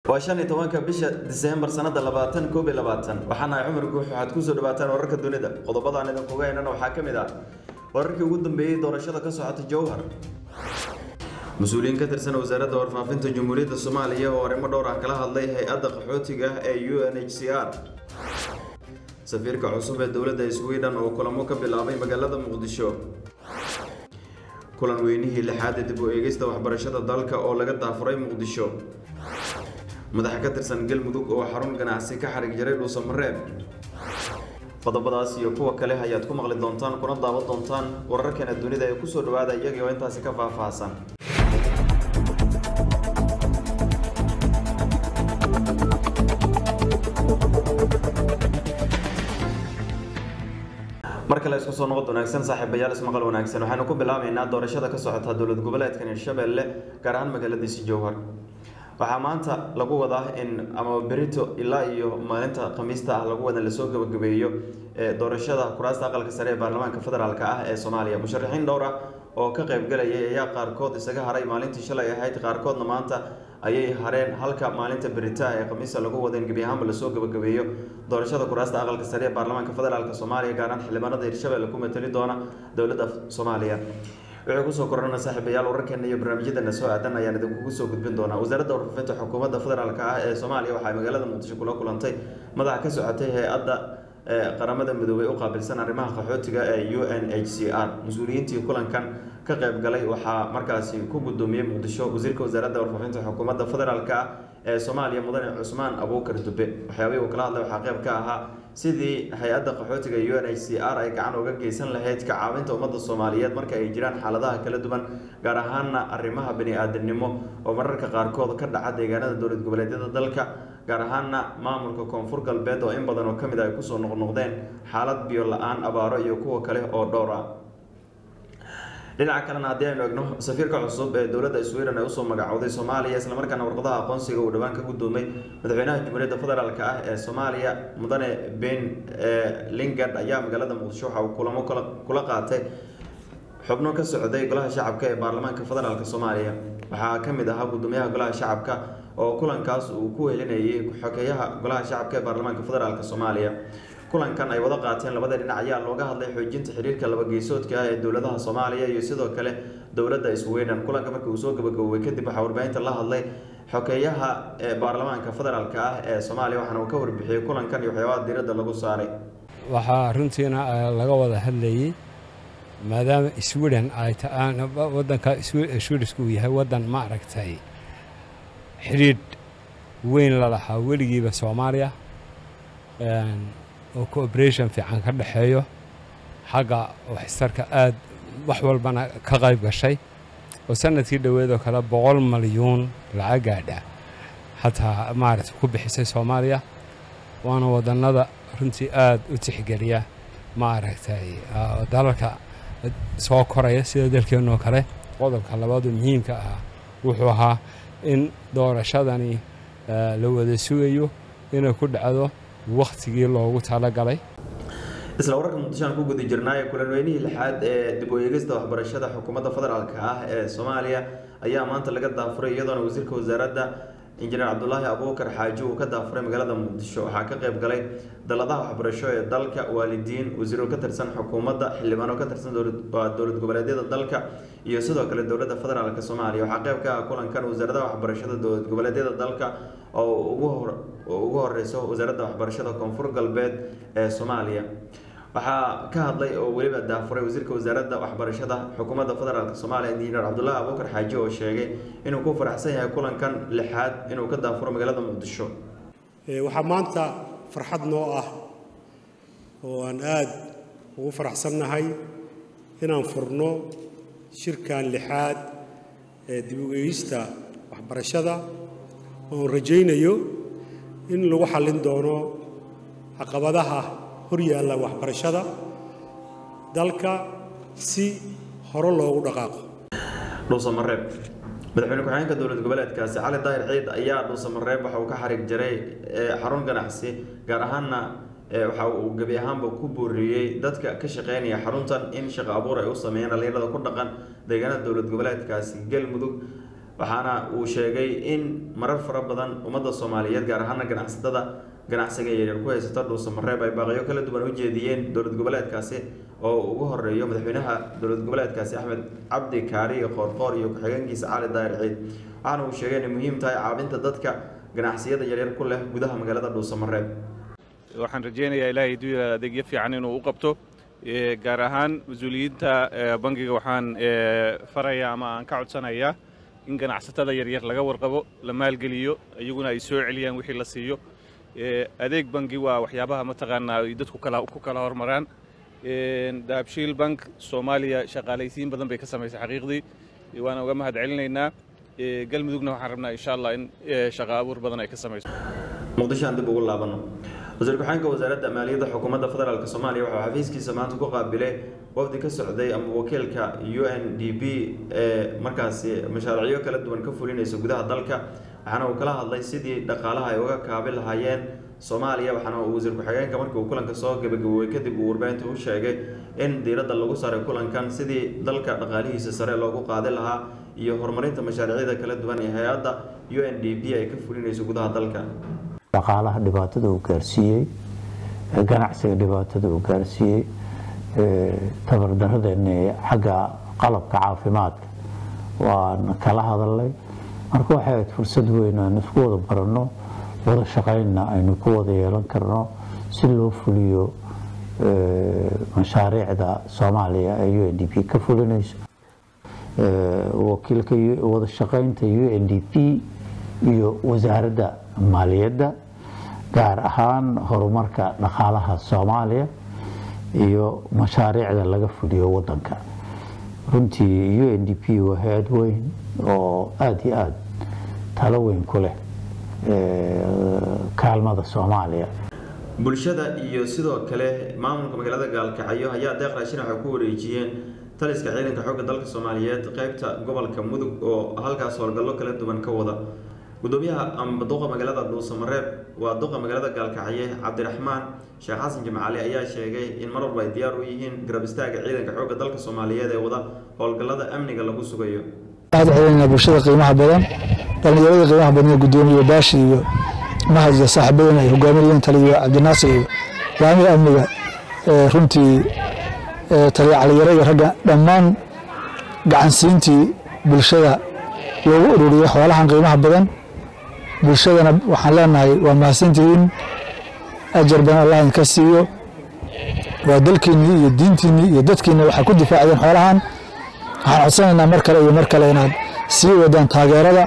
waa shan iyo tobanka bisha diseembar sanada labaatan koob iyo labaatan waxaan ahay cumar guux waxaad kusoo dhawaataan wararka dunida qodobadaan idinkuga haynana waxaa ka mid ah wararkii ugu dambeeyey doorashada ka socota jowhar mas-uuliyiin ka tirsan wasaaradda warfaafinta jamhuuriyadda soomaaliya oo arrimo dhowr ah kala hadlay hay-adda qaxootiga ee u n h c r safiirka cusub ee dowladda sweden oo kulamo ka bilaabay magaalada muqdisho kulan weynihii lixaad ee dib u eegista waxbarashada dalka oo laga daafuray muqdisho madaxa ka tirsan galmudug oo xarun ganacsi ka xarig jaray dhuusamareeb qodobadaas iyo kuwa kale ayaad ku maqli doontaan kuna daawan doontaan wararkeena dunida ee kusoo dhawaada iyagii oo intaasi ka faahfaahsan mar kale isku soo noqod wanaagsan saaxiibayaal ismaqal wanaagsan waxaanu ku bilaabaynaa doorashada ka socota dowlad goboleedkan hirshabelle gaar ahaan magaaladiisi jowhar waxaa maanta lagu wadaa in ama berito ilaa iyo maalinta khamiista ah lagu wada lasoo gabagabeeyo doorashada kuraasta aqalka sare ee baarlamaanka federaalk ah ee soomaaliya musharaxiin dhowr ah oo ka qaybgalayay ayaa qaarkood isaga haray maalintii shalay ahayd qaarkoodna maanta ayay hareen halka maalinta beritaha ee khamiista lagu wada in gebi ahaanba lasoo gabagabeeyo doorashada kuraasta aqalka sare ee baarlamaanka federaalk soomaaliya gaaraan xildhibaanada hirshabelle ku matali doona dowladda soomaaliya wuxuu kusoo korana saaxiibayaal wararkeena iyo barnaamijyadeena soo aadan ayaan idinkugu soo gudbin doonaa wasaaradda warfaafinta xukuumadda federaalk ah ee soomaaliya waxay magaalada muqdisho kula kulantay madaxa ka socotay hay-adda qaramada midoobey u qaabilsan arrimaha qaxootiga ee u n h c r mas-uuliyiintii kulankan ka qayb galay waxaa markaasi ku gudoomiyey muqdisho wasiirka wasaaradda warfaafinta xukuumadda federaalk ah ee soomaaliya mudane cusmaan abuukar dube waxyaabihii uu kala hadlay waxaa qayb ka ahaa sidii hay-adda qaxootiga u n h c r ay gacan uga geysan lahayd ka caawinta ummadda soomaaliyeed marka ay jiraan xaaladaha kala duwan gaar ahaana arrimaha bani-aadamnimo oo mararka qaarkood ka dhaca deegaanada dowlad goboleedyada dalka gaar ahaana maamulka koonfur galbeed oo in badan oo kamid a ay kusoo noqnoqdeen xaalad biyo la-aan abaaro iyo kuwa kale oo dhowr ah dhinaca kalena haddii aynu egno safiirka cusub ee dowladda sweden ee usoo magacowday soomaaliya islamarkaana warqadaha aqoonsiga uu dhowaan ka gudoomay madaxweynaha jamhuuriyadda federaalk ah ee soomaaliya mudane ben lingard ayaa magaalada muqdisho waxa uu kulamo kula qaatay xubno ka socday golaha shacabka ee baarlamaanka federaalk soomaaliya waxaa ka mid ahaa gudoomiyaha golaha shacabka oo kulankaas uu ku welinayay xogeyaha golaha shacabka ee baarlamaanka federaalk soomaaliya kulankan ay wada qaateen labada dhinac ayaa looga hadlay xoojinta xiriirka labageysoodka ah ee dowladaha soomaaliya iyo sidoo kale dowladda sweden kulanka markii uu soo gabagaboobay kadib waxaa warbaahinta la hadlay xogeeyaha ee baarlamaanka federaalk ah ee soomaaliya waxaana uu ka warbixiyey kulankan iyo waxyaabaha diiradda lagu saaray waxaa runtiina laga wada hadlayay maadaama sweden ay wadanka swedisku uu yahay wadan ma aragtay xidhiidh weyn la lahaa weligiiba soomaaliya oo cooperation fiican ka dhexeeyo xagga waxistarka aad wax walbana ka qayb gashay oo sanadkii dhoweed oo kale boqol malyuun lacag gaadha xataa maaragta ku bixisay soomaaliya waana wadannada runtii aad u tixgeliya maaragtay dalalka soo koraya sida dalkeennoo kale qodobka labaadu muhiimka ah wuxuu ahaa in doorashadani la wada sugayo inay ku dhacdo wakhtigii loogu talagalay isla wararka muqdisho aan ku guda jirnaaye kulan weynihii lixaad ee dib u eegista waxbarashada xukuumadda federaalk ah ee soomaaliya ayaa maanta laga daafuray iyadoona wasiirka wasaaradda injineer cabdulaahi abuukar xaaji uu ka daafuray magaalada muqdisho waxaa ka qayb galay daladaha waxbarasho ee dalka waalidiin wasiiro ka tirsan xukuumadda xildhibaano ka tirsan dowlad goboleedyada dalka iyo sidoo kale dowladda federaalk soomaaliya waxaa qayb ka ah kulankan wasaaradaha waxbarashada dowlad goboleedyada dalka oo ugu horeyso wasaaradda waxbarashada koonfur galbeed ee soomaaliya waxaa ka hadlay oo weliba daafuray wasiirka wasaaradda waxbarashada xukuumadda federaalk soomaaliya injineer cabdulaahi abuukar xaaji oo sheegay inuu ku faraxsan yahay kulankan lixaad inuu ka daafuro magaalada muqdisho waxaa maanta farxad noo ah oo aan aad ugu faraxsannahay inaan furno shirkan lixaad ee dib u eegista waxbarashada oon rajaynayo in lagu xallin doono caqabadaha hor yaalla waxbarashada dalka si hore loogu dhaqaaqo dhuusamareeb madaxweyne ku-xigeenka dowlad goboleedkaasi cali daahir ciid ayaa dhuusamareeb waxa uu ka xarig jaray xarun ganacsi gaar ahaana waxa uu gebi ahaanba ku booriyey dadka ka shaqeynaya xaruntan in shaqo abuur ay u sameeyaan dhalinyarada ku dhaqan deegaanada dowlad goboleedkaasi galmudug waxaana uu sheegay in marar fara badan ummadda soomaaliyeed gaar ahaana ganacsatada ganacsiga yaryar ku haysata dhuusamareeb ay baaqyo kala duwan u jeediyeen dowlad goboleedkaasi oo ugu horeeyo madaxweynaha dowlad goboleedkaasi axmed cabdi kaariga qoorqoor iyo ku-xigeenkiisa cali daahir ciid waxaana uu sheegay inay muhiim tahay caabinta dadka ganacsiyada yaryar ku leh gudaha magaalada dhuusamareeb waxaan rajaynayaa ilaahay duu adeegyo fiican inuu u qabto gaar ahaan mas-uuliyiinta bangiga waxaan farayaa ama aan ka codsanayaa in ganacsatada yaryar laga warqabo la maalgeliyo iyaguna ay soo celiyaan wixii la siiyo adeeg bangi waa waxyaabaha mataqaanaa ay dadku ku kala hormaraan dahabshiil bank soomaaliya shaqaalaysiin badan bay ka samaysay xaqiiqdii waana uga mahad celinaynaa galmudugna waxaan rabnaa insha allah in shaqa abuur badan ay ka samayso muqdisho aan dib ugu laabano wasiir ku-xigeenka wasaaradda maaliyadda xukuumadda federaalk soomaaliya waxaa xafiiskiisa maanta ku qaabilay wafdi ka socday ama wakiilka u n d b ee markaasi mashaariicyo kala duwan ka fulinaysa gudaha dalka waxaana uu kala hadlay sidii dhaqaalaha ay uga kaabi lahaayeen soomaaliya waxaana uu wasiir ku-xigeenka markii uu kulanka soo gabagaboobay kadib uu warbaahinta u sheegay in diiradda lagu saaray kulankan sidii dalka dhaqaalihiisa sare loogu qaadi lahaa iyo horumarinta mashaariicyada kala duwan ee hay-adda u n d b ay ka fulinayso gudaha dalka dhaqaalaha dhibaatada uu gaarsiiyey ganacsiga dhibaatada uu gaarsiiyey tabardaradeenna xagga qalabka caafimaadka waan kala hadalnay marka waxay ahayd fursad weyn aan isku wada baranno wada shaqaynna aynu ku wada yeelan karno si loo fuliyo mashaariicda soomaaliya ee u n d p ka fulinayso wakiilka wada shaqaynta u n d p iyo wasaaradda maaliyadda gaar ahaan horumarka dhaqaalaha soomaaliya iyo mashaariicda laga fuliyo wadanka runtii u n d p waa hay-ad weyn oo aada iyo aada talo weyn ku leh kaalmada soomaaliya bulshada iyo sidoo kale maamulka magaalada gaalkacyo ayaa deeq raashin waxay ku wareejiyeen taliska ciidanka xoogga dalka soomaaliyeed qeybta gobolka mudug oo halkaas howlgallo kala duwan ka wada gudoomiyaha amba duqa magaalada dhuusamareeb waa duqa magaalada gaalkacye cabdiraxmaan sheekh xasan jimcaali ayaa sheegay in mar walba ay diyaar u yihiin garab istaaga ciidanka xoogga dalka soomaaliyeed ee wada howlgallada amniga lagu sugayo celina bulshada qiimaha badan dhallinyarada qiimaha badan gudoomiye baashi iyo mahad iyo saaxiibadana ay hogaaminayeen taliyo cabdinaasir iyo laamiga amniga runtii taliyo caliyare iyo ragga dhammaan gacansiintii bulshada loogu ururiyey xoolahan qiimaha badan bulshadana waxaan leenahay waa mahadsantihiin ajar badan allah idinka siiyo waa dalkiinnii iyo diintiinnii iyo dadkiinni waxaa ku difaacdeen xoolahan waxaan codsanaynaa mar kale iyo mar kale inaad sii wadaan taageerada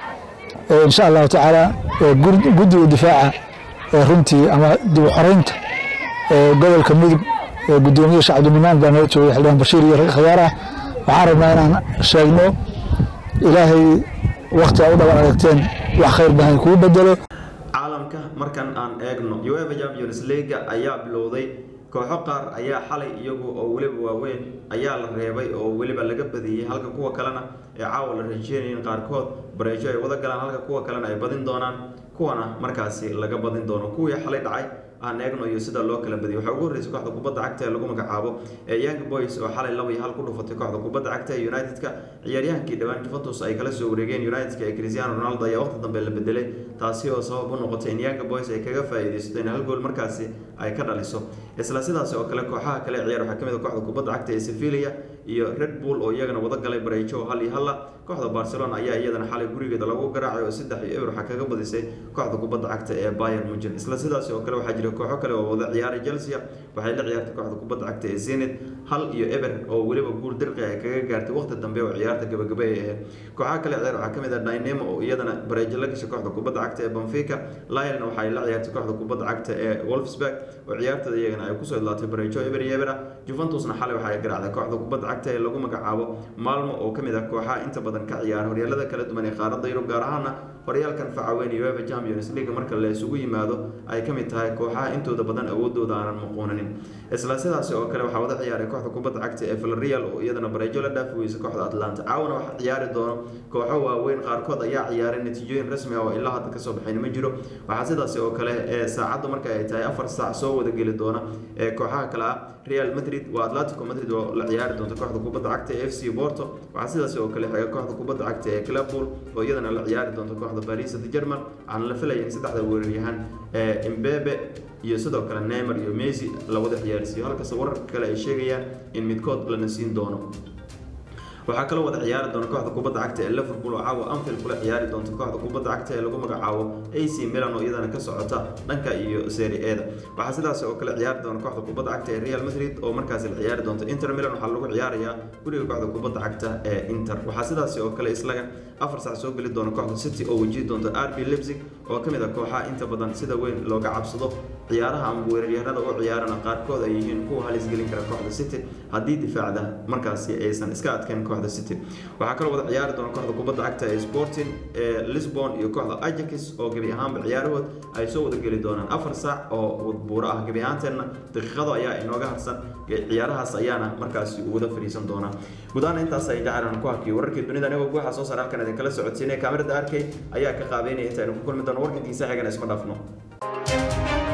insha allahu tacaala guddiga difaaca ee runtii ama dib u xoreynta gobolka mudug gudoomiye sheekh cabdinimaan baa nala joogay xildhibaan bashiir iyo rag khiyaar ah waxaan rabnaa inaan sheegno ilaahay wakti aa u dhaban aragteen wax khayr badan kuu bedelo caalamka markan aan eegno uefa champions league ayaa bilowday kooxo qaar ayaa xalay iyagu oo weliba waaweyn ayaa la reebay oo weliba laga badiyey halka kuwa kalena ee caawa la rajeynayin qaarkood bareejo ay wada galaan halka kuwa kalena ay badin doonaan kuwana markaasi laga badin doono kuwii xalay dhacay aan eegno iyo sida loo kala badiyay waxaa ugu horreysay kooxda kubadda cagta ee lagu magacaabo ee young boys oo xalay laba iyo hal ku dhufatay kooxda kubadda cagta ee united-ka ciyaaryahankii dhowaan juventus ay kala soo wareegeen united-ka ee cristiano ronaldo ayaa waqti dambe la bedelay taasi oo sabab u noqotay in young boys ay kaga faa'iidaysato in hal gool markaasi ay ka dhaliso isla sidaas oo kale kooxaha kale ciyaar waxaa kamid a kooxda kubadda cagta ee sevilla iyo red bull oo iyagana wada galay bareejo hal iyo halla kooxda barcelona ayaa iyadana xalay gurigeeda lagu garaacay oo saddex iyo eber waxaa kaga badisay kooxda kubadda cagta ee bayern munchen isla sidaas oo kale waxaa jira kooxo kale oo wada ciyaaray chelsea waxay la ciyaartay kooxda kubadda cagta ee zenit hal iyo eber oo weliba guul dirqi ay kaga gaartay waqti dambe oo ciyaarta gabagaba ay ahayd kooxaha kale ciyaar waxaa kamid ah dynamo oo iyadana bareejo la gashay kooxda kubadda cagta ee benfica lionel waxay la ciyaartay kooxda kubadda cagta ee wolfsburg oo ciyaartada iyagana ay kusoo idlaatay bareejo eber iyo ebera juventusna xalay waxay garaacday kooxda kubadda cagta ee lagu magacaabo maalmo oo kamid ah kooxaha inta badan ka ciyaara horyaalada kala duwan ee qaaradda yurub gaar ahaana horyaalkan facaweyn iyo uefa champions league marka la isugu yimaado ay ka mid tahay kooxaha intooda badan awoodooda aanan muquunanin isla sidaasi oo kale waxaa wada ciyaaray kooxda kubadda cagta ee villarreal oo iyadana bareejo la dhaafi weysa kooxda atlanta caawana waxaa ciyaari doono kooxo waaweyn qaarkood ayaa ciyaaray natiijooyin rasmi ah oo ilaa hadda kasoo baxayn ma jiro waxaa sidaasi oo kale ee saacaddu marka ay tahay afar saac soo wada geli doona ee kooxaha kale ah real madrid waa atletico madrid oo la ciyaari doonta kooxda kubadda cagta ee f c porto waxaa sidaasi oo kale xiga kooxda kubadda cagta ee clubpool oo iyadana la ciyaari doonta kooxda paris saint german waxaana la filaya in saddexda weeraryahan ee imbebe iyo sidoo kale neymar iyo messi la wada ciyaarsiiyo halkase wararka kale ay sheegayaan in midkood lana siin doono waxaa kaloo wada ciyaari doona kooxda kubadda cagta ee liverpool oo caawa anfield kula ciyaari doonta kooxda kubadda cagta ee lagu magacaabo ac milan oo iyadana ka socota dhanka iyo serie eda waxaa sidaas oo kale ciyaari doona kooxda kubadda cagta ee real madrid oo markaasi la ciyaari doonta inter milan waxaa lagu ciyaarayaa guriga kooxda kubadda cagta ee inter waxaa sidaas oo kale islaga afar sac soo geli doona kooxda city oo wajihi doonta rb leipzig oo ka mid ah kooxaha inta badan sida weyn looga cabsado ciyaaraha ama weeraryahanada u ciyaarana qaarkood ay yihiin kuwa halis gelin kara kooxda city haddii difaacda markaasi aysan iska adkayn kooxda city waxaa kaloo wada ciyaari doona kooxda kubadda cagta ee sporting ee lisbon iyo kooxda ajax oo gebi ahaanba ciyaarahood ay soo wada geli doonaan afar saac oo wadbuuro ah gebi ahaanteenna daqiiqado ayaa inooga harsan ciyaarahaas ayaana markaasi wada fadhiisan doonaa gudaana intaas ay jacalan ku hakiyo wararkii dunida anigoo guuxa soo saar halkan idinkala socodsiinaya kaamirada arkay ayaa ka qaabeynaya intaaynu ku kulmi doono warkankiisa xigan isma dhaafno